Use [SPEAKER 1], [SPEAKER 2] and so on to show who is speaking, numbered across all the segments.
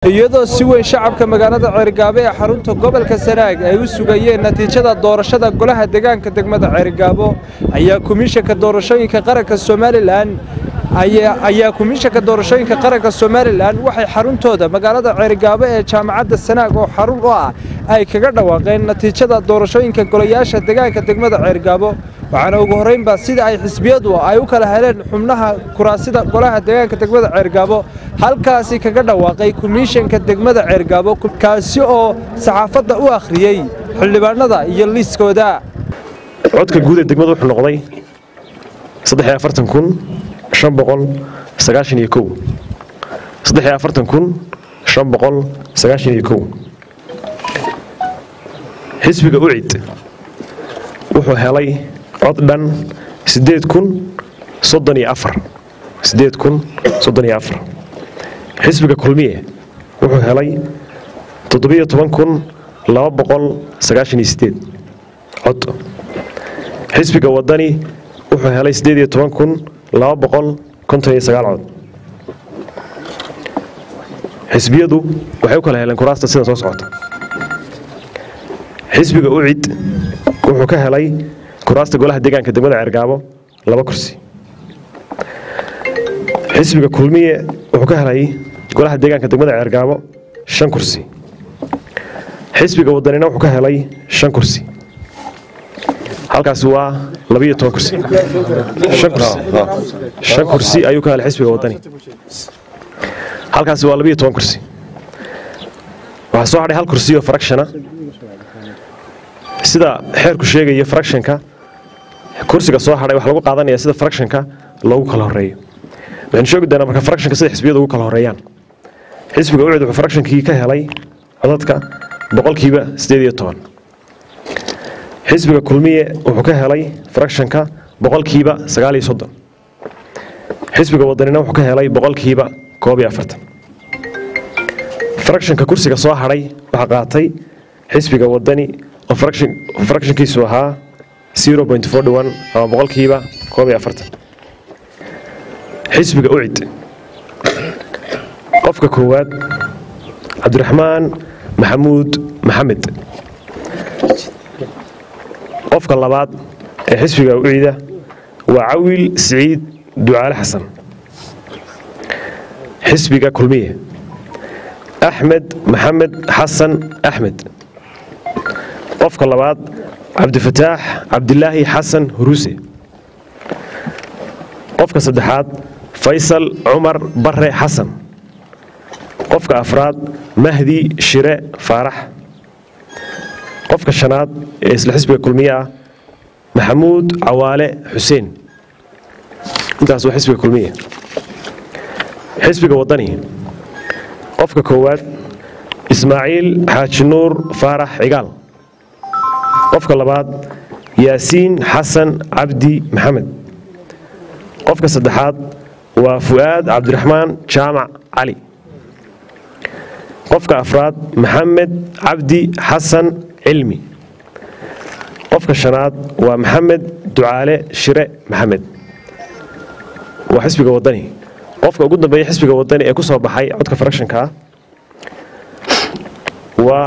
[SPEAKER 1] iyadoo si weyn shacabka magaalada ceerigaabo ee xarunta gobolka sanaag ay u sugayeen natiijada doorashada golaha deegaanka degmada ceerigaabo ayaa komishanka doorashooyinka qaranka somalilan ayaa komishanka doorashooyinka qaranka somalilan waxay xaruntooda magaalada ceerigaabo ee jaamacadda sanaag oo xarun u ah ay kaga dhawaaqeen natiijada doorashooyinka golayaasha deegaanka degmada ceerigaabo waxaana ugu horraynba sida ay xisbiyadu ay u kala heleen xubnaha kuraasida golaha deegaanka degmada ceergaabo halkaasi kaga dhawaaqay komishanka degmada ceergaabo kaasi oo saxaafadda u akhriyey xildhibaanada iyo liiskooda
[SPEAKER 2] codka guud ee degmada wuxuu noqday xisbiga ucid wuxuu helay cod dhan xisbiga kulmiye wuxuu helay cod xisbiga wadani wuxuu helay cod xisbiyadu waxay u kala heleen kuraasta sida soo socota xisbiga ucid wuxuu ka helay kuraasta golaha deegaanka degmada ceergaabo laba kursi xisbiga kulmiye wuxuu ka helay golaha deegaanka degmada ceergaabo shan kursi xisbiga wadanina wuxuu ka helay shan kursi halkaasi waa labiyo toban kursi shan kursi ayuu ka helay xisbiga wadani halkaasi waa labiyo toban kursi waxaa soo hadhay hal kursi oo farakshana sida xeerku sheegaya frakshanka kursiga soo hadhay waxaa lagu qaadanaya sida frakshanka loogu kala horeeyo waxaynu sheegi doonaa marka frakshanka sida xisbiyadu ugu kala horeeyaan xisbiga ucid wuxuu frakshankii ka helay codadka boqolkiiba sideed iyo toban xisbiga kulmiye wuxuu ka helay frakshanka boqolkiiba sagaal iyo soddon xisbiga wadanina wuxuu ka helay boqolkiiba koob iyo afartan frakshanka kursiga soo hadhay waxaa qaatay xisbiga wadani oo frakshankiisu ahaa ama boqolkiiba koob iyo afartan xisbiga ucid qofka koowaad cabdiraxmaan maxamuud maxamed qofka labaad ee xisbiga ucida waa cawil siciid ducaale xasan xisbiga kulmiye axmed maxamed xasan axmed qofka labaad cabdifataax cabdilaahi xasan huruuse qofka saddexaad faysal cumar bare xasan qofka afraad mahdi shire faarax qofka shanaad ee isla xisbiga kulmiye ah maxamuud cawaale xuseen intaas waa xisbiga kulmiye xisbiga wadani qofka koowaad ismaaciil xaaji nuur faarax cigaal qofka labaad yaasiin xasan cabdi maxamed qofka saddexaad waa fu'aad cabdiraxmaan jaamac cali qofka afraad maxamed cabdi xasan cilmi qofka shanaad waa maxamed ducaale shire maxamed waa xisbiga wadani qofka ugu dambeeya xisbiga wadani ee ku soo baxay codka frakshanka ah waa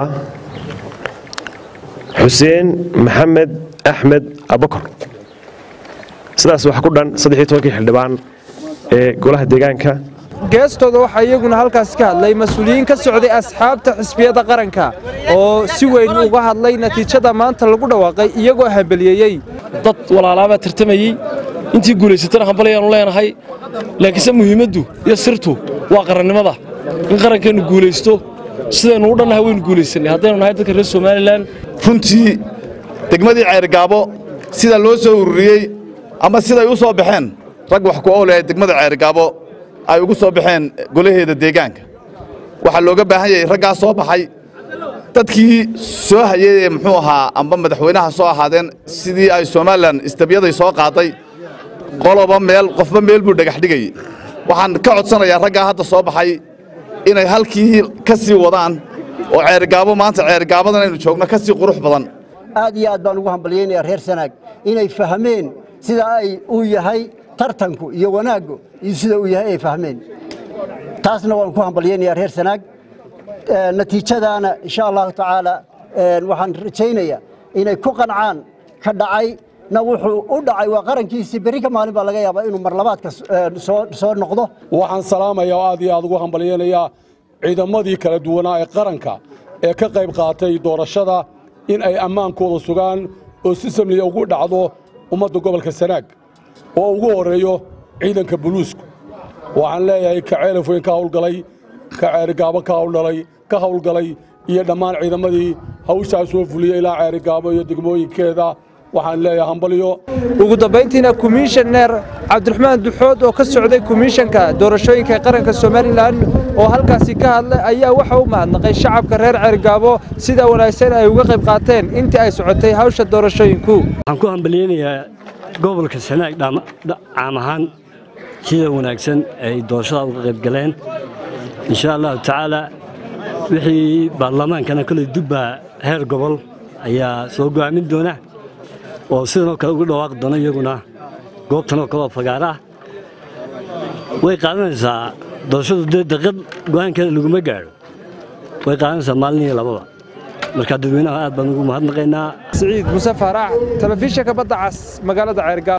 [SPEAKER 2] xuseen maxamed axmed abakor sidaas waxaa ku dhan saddexiyo tobankii xildhibaan ee golaha deegaanka
[SPEAKER 1] geestooda waxaa iyaguna halkaas ka hadlay mas-uuliyiin ka socday asxaabta xisbiyada qaranka oo si weyn uga hadlay natiijada maanta lagu dhawaaqay iyagoo hambeliyeeyey
[SPEAKER 3] dad walaalaabaa tartamayey intii guulaysatana hambalayaanu leenahay laakiinse muhiimaddu iyo sirtu waa qarannimada in qarankeennu guulaysto sidaynu u dhannahay waynu guulaysanay haddaynu nahay dadka reer somalilan
[SPEAKER 4] runtii degmadii ceergaabo sida loo soo ururiyey ama siday u soo baxeen rag wax ku owleh degmada ceergaabo ay ugu soo baxeen golaheeda deegaanka waxaa looga baahan yahay raggaa soo baxay dadkii soo hayey ee muxuu ahaa amba madaxweynaha soo ahaadeen sidii ay somalilan istabyaday soo qaaday qoloba meel qofba meel buu dhagax dhigayey waxaan ka codsanayaa raggaa hadda soo baxay inay halkii ka sii wadaan oo ceergaabo maanta ceergaabadan aynu joogno ka sii qurux badan
[SPEAKER 5] aad iyo aad baan ugu hambalyaynayaa reer sanaag inay fahmeen sida ay uu yahay tartanku iyo wanaaggu iyo sida uu yahay ay fahmeen taasna waan ku hambalyaynayaa reer sanaag natiijadaana insha allahu tacaala waxaan rajaynayaa inay ku qancaan ka dhacay na wuxuu u dhacay waa qarankiisii berri ka maalin baa laga yaabaa inuu marlabaadka soo noqdo
[SPEAKER 6] waxaan salaamayaa oo aad iyo aad ugu hambalyeynayaa ciidamadii kala duwanaa ee qaranka ee ka qayb qaatay doorashada in ay ammaankooda sugaan oo si samliya ugu dhacdo ummadda gobolka sanaag oo ugu horreeyo ciidanka buluusku waxaan leeyahay ka ceelafweyn ka hawlgalay ka ceerigaabo ka hawldhalay ka hawlgalay iyo dhammaan ciidamadii hawshaas soo fuliyey ilaa ceerigaabo iyo degmooyinkeeda waxaan leeyahay hambalyo
[SPEAKER 1] ugu dambayntiina komishaneer cabdiraxmaan duxood oo ka socday komishanka doorashooyinka ee qaranka somalilan oo halkaasi ka hadlay ayaa waxa u mahadnaqay shacabka reer ceerigaabo sida wanaagsan ay uga qayb qaateen intii ay socotay hawsha doorashooyinku
[SPEAKER 7] waxaan ku hambalyeynayaa gobolka sanaag caam ahaan sida wanaagsan ay doorashada uga qayb galeen insha allahu tacaala wixii baarlamaankana koley dubba heer gobol ayaa soo go'aamin doona oo sidanoo kale uga dhawaaqi doona iyaguna goobtanoo kaleoo fagaara ah way qaadanaysaa doorashadu dee daqad go'aankeeda laguma gaadho way qaadanaysaa maalin iyo lababa marka dadweynaha aad baan ugu mahadnaqaynaa
[SPEAKER 1] siciid muse faarax telefishinka badda cas magaalada ceergaabo